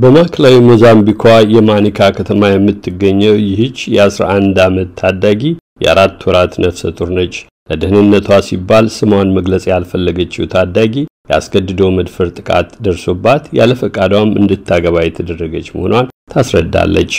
በማዕከላዊ ሞዛምቢኳ የማኒካ ከተማ የምትገኘው ይህች የ11 ዓመት ታዳጊ የአራት ወራት ነፍሰ ጡር ነች። ለደህንነቷ ሲባል ስሟን መግለጽ ያልፈለገችው ታዳጊ የአስገድዶ መድፈር ጥቃት ደርሶባት ያለ ፈቃዷም እንድታገባ የተደረገች መሆኗን ታስረዳለች።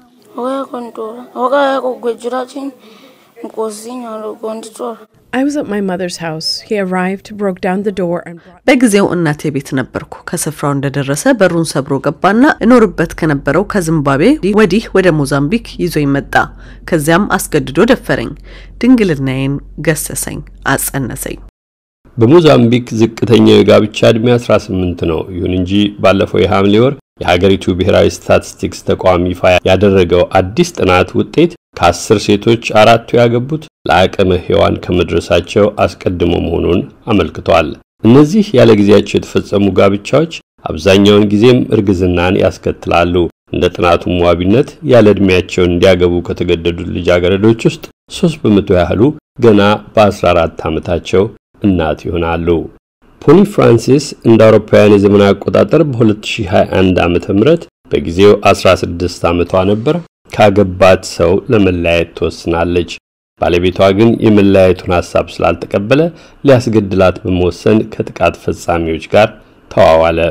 በጊዜው እናቴ ቤት ነበርኩ። ከስፍራው እንደደረሰ በሩን ሰብሮ ገባና እኖርበት ከነበረው ከዚምባብዌ ወዲህ ወደ ሞዛምቢክ ይዞኝ መጣ። ከዚያም አስገድዶ ደፈረኝ፣ ድንግልናዬን ገሰሰኝ፣ አጸነሰኝ። በሞዛምቢክ ዝቅተኛው የጋብቻ ዕድሜ 18 ነው። ይሁን እንጂ ባለፈው የሐምሌ ወር የሀገሪቱ ብሔራዊ ስታቲስቲክስ ተቋም ይፋ ያደረገው አዲስ ጥናት ውጤት ከአስር ሴቶች አራቱ ያገቡት ለአቅመ ሔዋን ከመድረሳቸው አስቀድሞ መሆኑን አመልክቷል። እነዚህ ያለ ጊዜያቸው የተፈጸሙ ጋብቻዎች አብዛኛውን ጊዜም እርግዝናን ያስከትላሉ። እንደ ጥናቱም ዋቢነት ያለ ዕድሜያቸው እንዲያገቡ ከተገደዱት ልጃገረዶች ውስጥ ሶስት በመቶ ያህሉ ገና በ14 ዓመታቸው እናት ይሆናሉ። ፖኒ ፍራንሲስ እንደ አውሮፓውያን የዘመን አቆጣጠር በ2021 ዓ.ም በጊዜው 16 ዓመቷ ነበር። ካገባት ሰው ለመለያየት ትወስናለች። ባለቤቷ ግን የመለያየቱን ሐሳብ ስላልተቀበለ ሊያስገድላት በመወሰን ከጥቃት ፈጻሚዎች ጋር ተዋዋለ።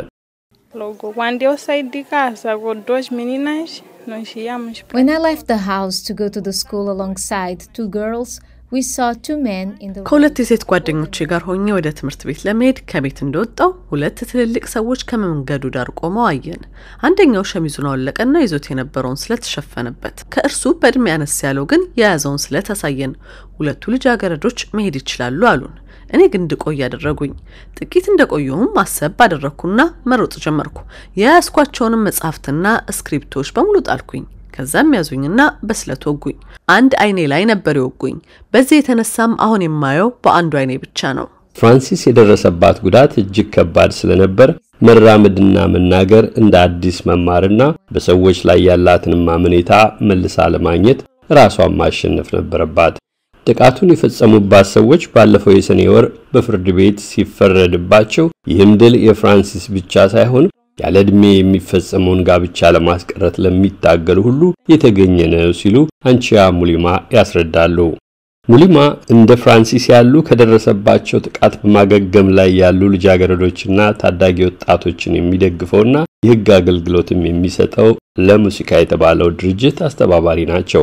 When I left the house to go to the school alongside two girls, we saw two men in the ከሁለት የሴት ጓደኞቼ ጋር ሆኜ ወደ ትምህርት ቤት ለመሄድ ከቤት እንደወጣው ሁለት ትልልቅ ሰዎች ከመንገዱ ዳር ቆመው አየን። አንደኛው ሸሚዙን አወለቀና ይዞት የነበረውን ስለት ተሸፈነበት። ከእርሱ በእድሜ አነስ ያለው ግን የያዘውን ስለት አሳየን። ሁለቱ ልጃገረዶች መሄድ ይችላሉ አሉን። እኔ ግን እንድቆይ ያደረጉኝ። ጥቂት እንደቆየሁም ማሰብ ባደረግኩና መሮጥ ጀመርኩ። የያዝኳቸውንም መጽሐፍትና እስክሪፕቶች በሙሉ ጣልኩኝ። ከዛም ያዙኝና በስለት ወጉኝ። አንድ አይኔ ላይ ነበር የወጉኝ። በዚህ የተነሳም አሁን የማየው በአንዱ አይኔ ብቻ ነው። ፍራንሲስ የደረሰባት ጉዳት እጅግ ከባድ ስለነበር መራመድና መናገር እንደ አዲስ መማርና በሰዎች ላይ ያላትን ማመኔታ መልሳ ለማግኘት ራሷን ማሸነፍ ነበረባት። ጥቃቱን የፈጸሙባት ሰዎች ባለፈው የሰኔ ወር በፍርድ ቤት ሲፈረድባቸው ይህም ድል የፍራንሲስ ብቻ ሳይሆን ያለ ዕድሜ የሚፈጸመውን ጋብቻ ለማስቀረት ለሚታገሉ ሁሉ የተገኘ ነው ሲሉ አንቺያ ሙሊማ ያስረዳሉ። ሙሊማ እንደ ፍራንሲስ ያሉ ከደረሰባቸው ጥቃት በማገገም ላይ ያሉ ልጃገረዶችና ታዳጊ ወጣቶችን የሚደግፈውና የሕግ አገልግሎትም የሚሰጠው ለሙዚቃ የተባለው ድርጅት አስተባባሪ ናቸው።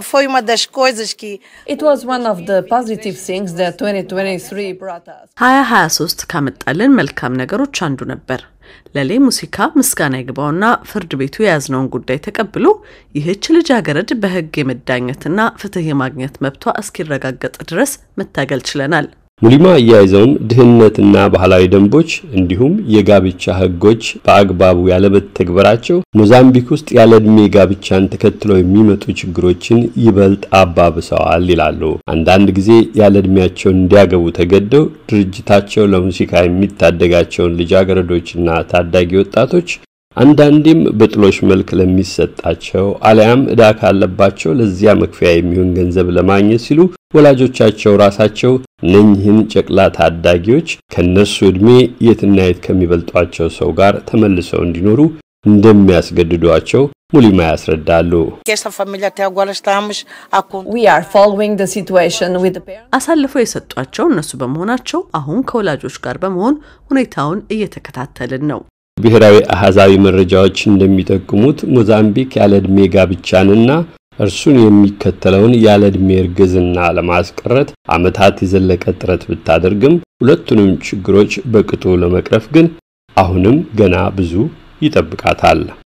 ሀያ ሀያ ሶስት ካመጣልን መልካም ነገሮች አንዱ ነበር። ለሌ ሙሲካ ምስጋና ይግባውና ፍርድ ቤቱ የያዝነውን ጉዳይ ተቀብሎ ይህች ልጃገረድ በሕግ የመዳኘትና ፍትህ የማግኘት መብቷ እስኪረጋገጥ ድረስ መታገል ችለናል። ሙሊማ አያይዘውም ድህነትና ባህላዊ ደንቦች እንዲሁም የጋብቻ ሕጎች በአግባቡ ያለመተግበራቸው ሞዛምቢክ ውስጥ ያለ ዕድሜ ጋብቻን ተከትለው የሚመጡ ችግሮችን ይበልጥ አባብሰዋል ይላሉ። አንዳንድ ጊዜ ያለ ዕድሜያቸው እንዲያገቡ ተገደው ድርጅታቸው ለሙዚቃ የሚታደጋቸውን ልጃገረዶችና ታዳጊ ወጣቶች አንዳንዴም በጥሎሽ መልክ ለሚሰጣቸው አሊያም ዕዳ ካለባቸው ለዚያ መክፈያ የሚሆን ገንዘብ ለማግኘት ሲሉ ወላጆቻቸው ራሳቸው እነኚህን ጨቅላ ታዳጊዎች ከእነርሱ ዕድሜ የትና የት ከሚበልጧቸው ሰው ጋር ተመልሰው እንዲኖሩ እንደሚያስገድዷቸው ሙሊማ ያስረዳሉ። አሳልፈው የሰጧቸው እነሱ በመሆናቸው አሁን ከወላጆች ጋር በመሆን ሁኔታውን እየተከታተልን ነው። ብሔራዊ አሃዛዊ መረጃዎች እንደሚጠቁሙት ሞዛምቢክ ያለ ዕድሜ ጋብቻንና እርሱን የሚከተለውን ያለ ዕድሜ እርግዝና ለማስቀረት ዓመታት የዘለቀ ጥረት ብታደርግም ሁለቱንም ችግሮች በቅጡ ለመቅረፍ ግን አሁንም ገና ብዙ ይጠብቃታል።